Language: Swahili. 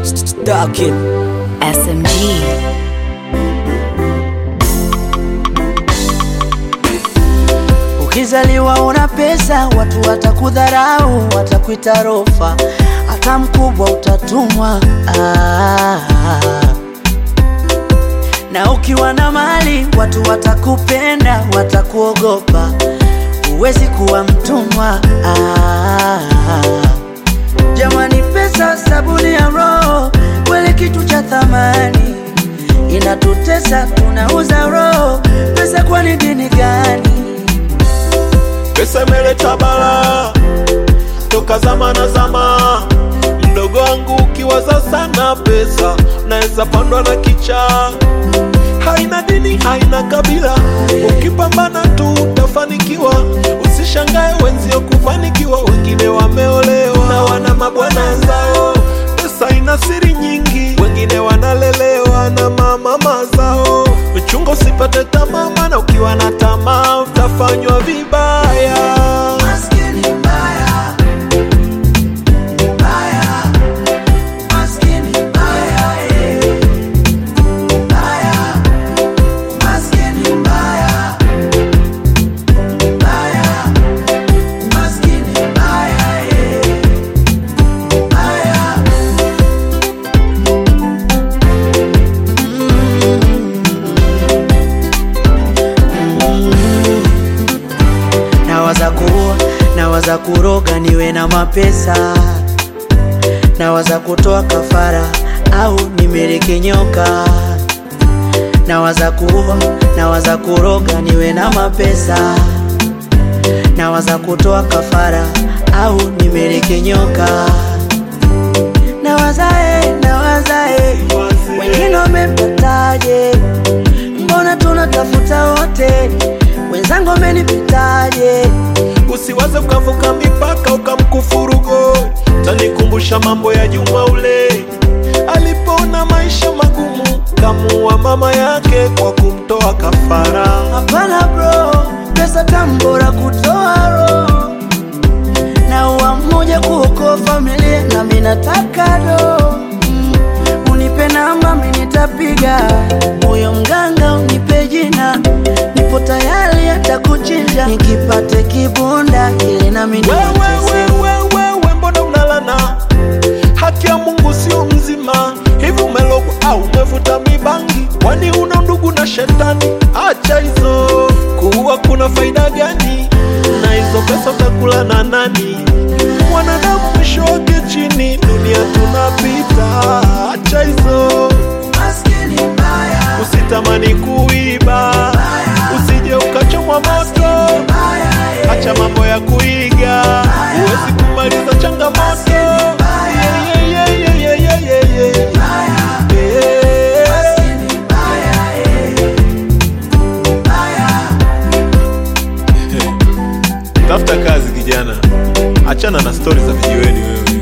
Darkin. SMG. Ukizaliwa una pesa, watu watakudharau, watakuita rofa, hata mkubwa utatumwa. Ah. Na ukiwa na mali, watu watakupenda, watakuogopa, huwezi kuwa mtumwa. Ah. Jamani, pesa sabuni ya roho, kweli kitu cha thamani, inatutesa, tunauza roho. Pesa kwani dini gani? Pesa imeleta bala toka zama na zama. Mdogo wangu ukiwaza sana pesa, naweza pandwa na kicha. Haina dini, haina kabila, ukipambana tu utafanikiwa. Usishangae wenzio kufanikiwa, wengine wameolewa na wana mabwana zao. Pesa ina siri nyingi, wengine wanalelewa na mamama zao. Uchunga usipate tamaa, maana ukiwa na tamaa utafanywa vibaya. Maskini mbaya, mbaya, maskini mbaya, eh. Mbaya, maskini mbaya, mbaya, maskini mbaya, eh. Mbaya. Nawaza kuua, nawaza kuroga niwe na mapesa, nawaza kutoa kafara au nimiliki nyoka. Nawaza kuua, nawaza kuroga niwe na mapesa, nawaza kutoa kafara au nimiliki nyoka. Nawaza eh, nawaza eh, wengine wamepataje? Mbona tunatafuta wote, wenzangu wamenipitaje? Usiwaze ukavuka mipaka ukamkufuru God. Tanikumbusha mambo ya Juma ule alipoona maisha magumu, kamuua mama yake kwa kumtoa kafara. Hapana bro, pesa tambora kutoa roho na uwa mmoja kuokoa familia, na mimi nataka do mm. Unipe namba mimi nitapiga, huyo mganga unipe jina, nipo tayari hata kuchinja, nikipate kibunda ili nami Wewe nitese. wewe wewe, mbona unalana? Haki ya Mungu sio mzima hivi, umelogwa au umevuta mibangi? Kwani una ndugu na shetani? Acha hizo, kuua kuna faida gani? Na hizo pesa utakula na nani? Mwanadamu mwisho wake chini, dunia tunapita. Acha hizo, Maskini mbaya, usitamani kuiba, usije ukachomwa moto. mbaya, eh. Acha mambo ya kuiga, huwezi kumaliza changamoto. Yeah, yeah, yeah, yeah, yeah, yeah, yeah, yeah. Yeah. Maskini mbaya, eh. Mbaya. Tafuta kazi kijana, achana na stori za vijiweni wewe.